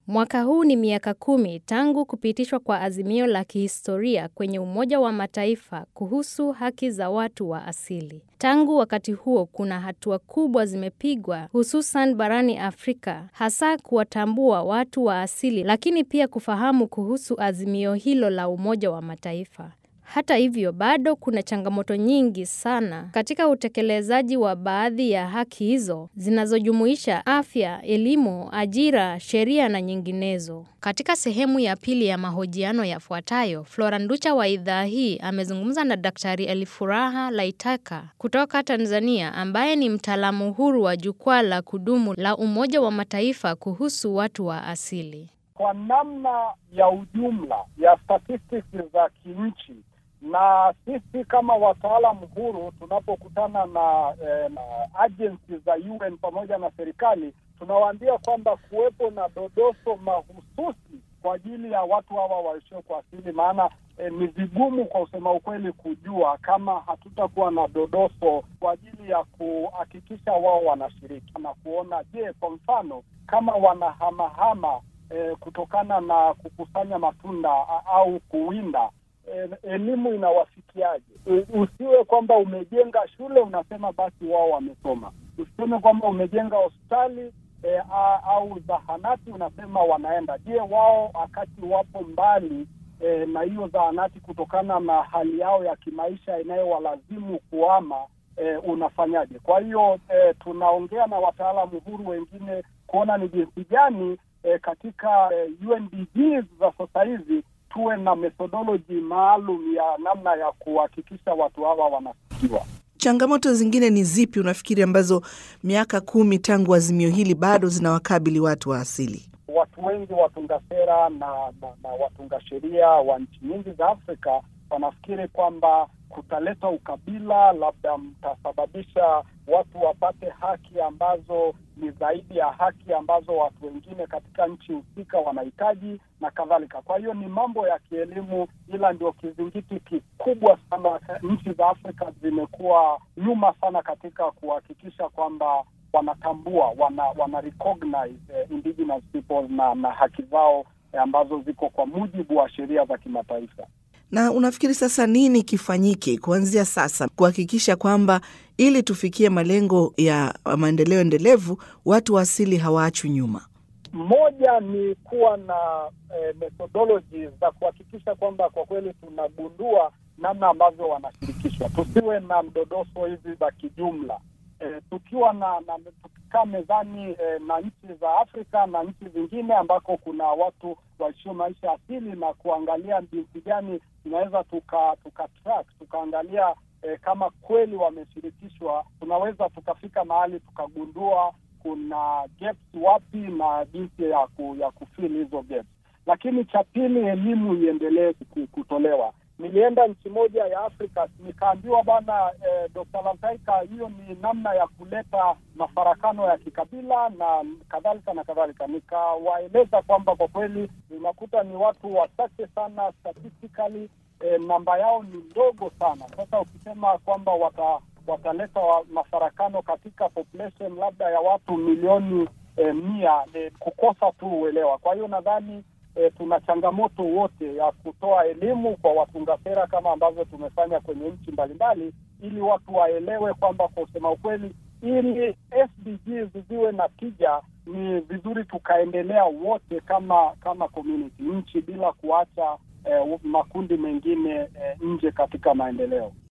Mwaka huu ni miaka kumi tangu kupitishwa kwa azimio la kihistoria kwenye Umoja wa Mataifa kuhusu haki za watu wa asili. Tangu wakati huo kuna hatua kubwa zimepigwa hususan barani Afrika, hasa kuwatambua watu wa asili lakini pia kufahamu kuhusu azimio hilo la Umoja wa Mataifa. Hata hivyo, bado kuna changamoto nyingi sana katika utekelezaji wa baadhi ya haki hizo zinazojumuisha afya, elimu, ajira, sheria na nyinginezo. Katika sehemu ya pili ya mahojiano yafuatayo, Flora Nducha wa idhaa hii amezungumza na Daktari Elifuraha Laitaka kutoka Tanzania ambaye ni mtaalamu huru wa jukwaa la kudumu la Umoja wa Mataifa kuhusu watu wa asili. Kwa namna ya ujumla ya statistics za kinchi na sisi kama wataalamu huru tunapokutana na, eh, na agency za UN pamoja na serikali tunawaambia kwamba kuwepo na dodoso mahususi kwa ajili ya watu hawa waishio kwa asili, maana eh, ni vigumu kwa usema ukweli kujua kama hatutakuwa na dodoso kwa ajili ya kuhakikisha wao wanashiriki na kuona, je, kwa mfano kama wanahamahama eh, kutokana na kukusanya matunda au kuwinda elimu inawafikiaje? Usiwe kwamba umejenga shule unasema basi wao wamesoma. Usiseme kwamba umejenga hospitali e, au zahanati unasema wanaenda. Je, wao wakati wapo mbali e, na hiyo zahanati kutokana na hali yao ya kimaisha inayowalazimu kuama e, unafanyaje? Kwa hiyo e, tunaongea na wataalamu huru wengine kuona ni jinsi gani e, katika e, UNDGs za sasa hivi tuwe na methodology maalum ya namna ya kuhakikisha watu hawa wanafikiwa. Changamoto zingine ni zipi unafikiri ambazo miaka kumi tangu azimio hili bado zinawakabili watu wa asili? Watu wengi watunga sera na, na, na watunga sheria wa nchi nyingi za Afrika wanafikiri kwamba kutaleta ukabila, labda mtasababisha watu wapate haki ambazo ni zaidi ya haki ambazo watu wengine katika nchi husika wanahitaji na kadhalika. Kwa hiyo ni mambo ya kielimu, ila ndio kizingiti kikubwa sana. Nchi za Afrika zimekuwa nyuma sana katika kuhakikisha kwamba wanatambua, wana, wana recognize eh, indigenous people na, na haki zao eh, ambazo ziko kwa mujibu wa sheria za kimataifa. Na unafikiri sasa nini kifanyike kuanzia sasa kuhakikisha kwamba ili tufikie malengo ya maendeleo endelevu watu wa asili hawaachwi nyuma? Moja ni kuwa na eh, methodology za kuhakikisha kwamba kwa kweli tunagundua namna ambavyo wanashirikishwa, tusiwe na mdodoso hizi za kijumla. Eh, tukiwa na, na tukikaa mezani eh, na nchi za Afrika na nchi zingine ambako kuna watu waishio maisha asili na kuangalia jinsi gani tunaweza tuka, tuka track tukaangalia eh, kama kweli wameshirikishwa, tunaweza tukafika mahali tukagundua kuna gaps wapi na jinsi ya ku, ya kufill hizo gaps. Lakini cha pili, elimu iendelee kutolewa. Nilienda nchi moja ya Afrika nikaambiwa bwana eh, Dr. Lantaika, hiyo ni namna ya kuleta mafarakano ya kikabila na kadhalika na kadhalika. Nikawaeleza kwamba kwa kweli unakuta ni watu wachache sana statistically, eh, namba yao ni ndogo sana. Sasa ukisema kwamba wata wataleta wa mafarakano katika population labda ya watu milioni eh, mia eh, kukosa tu uelewa. Kwa hiyo nadhani E, tuna changamoto wote ya kutoa elimu kwa watunga sera kama ambavyo tumefanya kwenye nchi mbalimbali, ili watu waelewe kwamba kwa kusema ukweli, ili SDGs ziwe na tija, ni vizuri tukaendelea wote kama kama community nchi bila kuacha e, makundi mengine e, nje katika maendeleo.